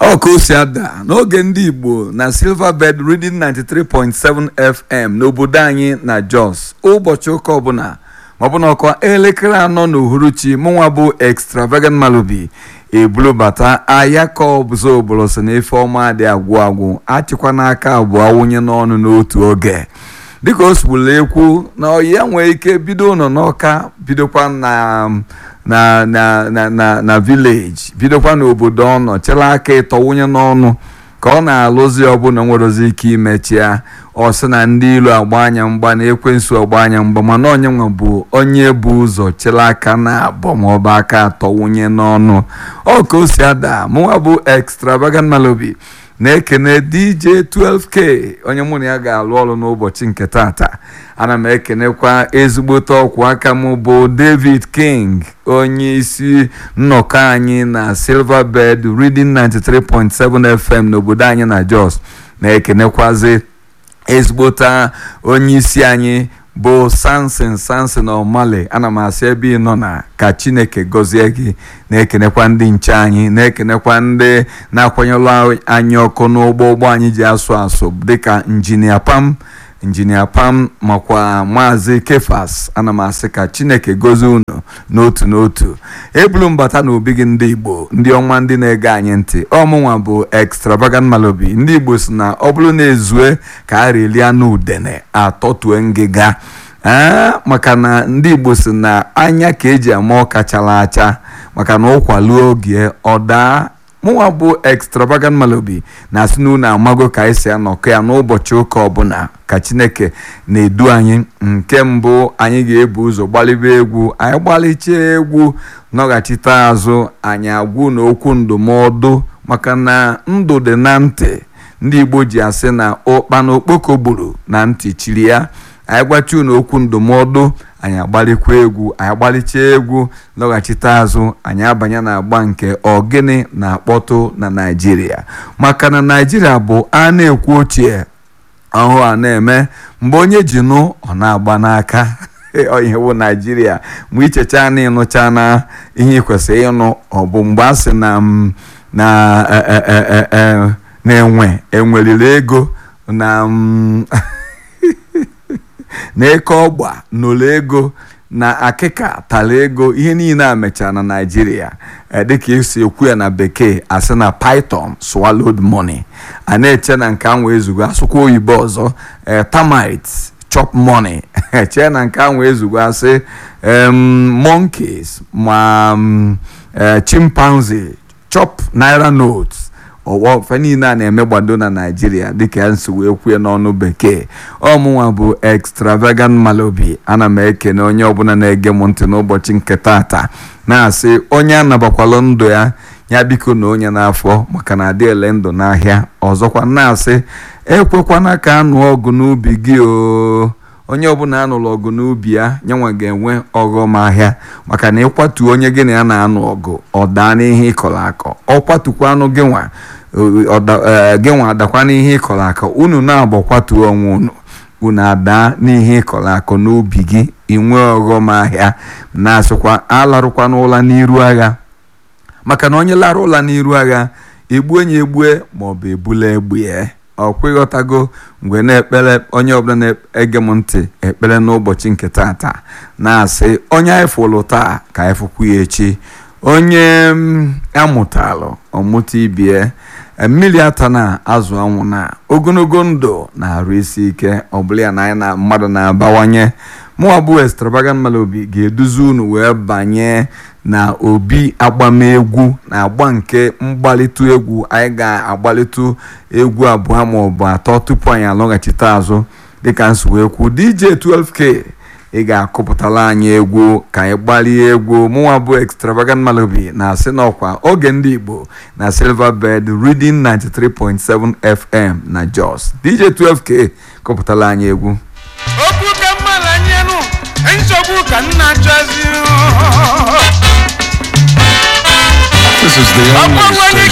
ọ ka o si ada n'oge ndị igbo na silverbird reading 93.7 fm n'obodo anyị na jos ụbọchị ụka ọbụla maọbụ na ọkwa elekere anọ n'uhuruchi mụnwa bụ extravagant malubi ebulubata ayaka ọbụzọ obodo si na ife ọma dị agwụ agwụ achịkwa n'aka abụọ wụnye n'ọnụ n'otu oge dịka o sigbula ekwu na ọyị ya nwee ike bido ụlọ n'ọka bidokwa na na na na na na vileji bidokwa n'obodo ọ nọ chere aka ịtọ wụnye n'ọnụ ka ọ na-alụzi ọbụla nwerozi ike imechi ya ọ sị na ndị ilu agba anya mgba na ekwensu agba anya mgba mana onye nwa bụ onye bụ ụzọ chere aka na abụọ maọbụ aka atọ wụnye n'ọnụ ọ ka o si ada mụnwa bụ extravagant malobi na-ekene dj 12k onye mụ na ya ga-alụ ọrụ n'ụbọchị nke tata ana m ekenekwa ezigbote ọkwụ aka m bụ david king onye isi nnọkọ anyị na silverbird reading 93.7 fm n'obodo anyị na jos na-ekenekwazi ezigbote onye isi anyị bụ samson samson omale ana m asị ebe ị nọ na ka chineke gọzie gị na-ekenekwa ndị nche anyị na-ekenekwa ndị na-akwanyelụ anyị ọkụ n'ụgbọ ụgbọ anyị ji asụ asụ dịka injinia pam injinia pam makwa maazị kefas ana m asị ka chineke gozie unu n'otu n'otu ebulu mbata na obi gị ndị igbo ndị ọma ndị na-ege anyị ntị ọmụnwa bụ extravagant malobi ndị igbo si na ọ bụrụ na ezue ka a relie anụ udene atọtue ngịga ee maka na ndị igbo si na anya ka eji ama ọka chara acha maka na ụkwaluo oge ọ daa mụnwa bụ extravagant malobi na asị na unu amago ka anyị si anọkọ ya n'ụbọchị ụka ọbụla ka chineke na-edu anyị nke mbụ anyị ga-ebu ụzọ gbalibe egwu anyị gbalichaa egwu nọghachite azụ anyị agwụ na okwu ndụmọdụ maka na ndụ dị na ntị ndị igbo ji asị na ụkpa na okpoko gburu na ntị chiri ya anyị gwachi unu okwu ndụmọdụ anyị agbalikwa egwu anyị agbalichaa egwu lọghachite azụ anyị abanye na agba nke ogene na-akpọtụ na naijiria maka na naijiria bụ a na-ekwu ochie ọhụụ a na-eme mgbe onye ji nụ ọ na-agba n'aka ihe bụ naijiria mgbe ichecha na ịnụcha na ihe ị kwesịrị ịnụ ọ bụ mgbe a sị na na-enwe enweriri ego na na eke ọgba n'ụlọ ego na akịka tara ego ihe niile a mechara na naijiria dịka esi ekwu ya na bekee asị na python swallowed money a na-eche na nke ahụ ezugo asụkwa oyibo ọzọ termite chop money chee na nke ahụ ezugo asị monkeys ma chimpanzee chop naira notes ọwọ fe niile a na-eme gbado na naijiria dịka ya nsi wee kwue n'ọnụ bekee ọmụnwa bụ extravagant malobi ana m ekene onye ọbụla na-ege m ntị n'ụbọchị nke tata na-asị onye anabakwala ndụ ya ya biko na onye n'afọ maka na adị ele ndụ n'ahịa ọzọkwa na-asị ekwekwana ka anụ ọgụ n'ubi gị o onye ọbụla anụrụ ọgụ n'ubi ya nyanwa ga-enwe ọghọm ahịa maka na ịkwatu onye gị na ya na-anụ ọgụ ọ daa n'ihe ịkọrọ akọ ọ kwatukwa anụ gị nwa gị nwa adakwa n'ihe ịkọrọ akọ unu na-agbakwatu onwe unu unu adaa n'ihe ịkọrọ akọ n'ubi gị inwe ọghọm ahịa na-asịkwa alarụkwa n'ụla n'iru agha maka na onye lara ụla n'iru agha egbue ya egbue maọbụ ebula egbe ọkwa ịghọtago mgbe na-ekpere onye ọbụla na-ege m ntị ekpere n'ụbọchị nke tata na-asị onye anyị fụlụ taa ka anyị fụkwu ya echi onye amụtalụ ọmụta ibie mmiri ata na azụ anwụ na ogologo ndụ na-arụ isi ike ọbụla ya na anyị na mmadụ na-abawanye mụwa bụ extravagant malobi ga-eduzi unu wee banye na obi agbamegwu na agba nke mgbalitụ egwu anyị ga-agbalitụ egwu abụọ maọbụ atọ tupu anyị alọghachite azụ dịka nsuwekwu dj 12k ị ga-akụpụtara anyị egwu ka anyị gbalie egwu mụnwa bụ extravagant malobi na-asị n'ọkwa oge ndị igbo na silverbird reading 93.7 fm na jos dj 12k kụpụtara anyị egwu okwu ka mmadụ anyenụ nsogbu ka nna chọzi This is the only ọkpọnwe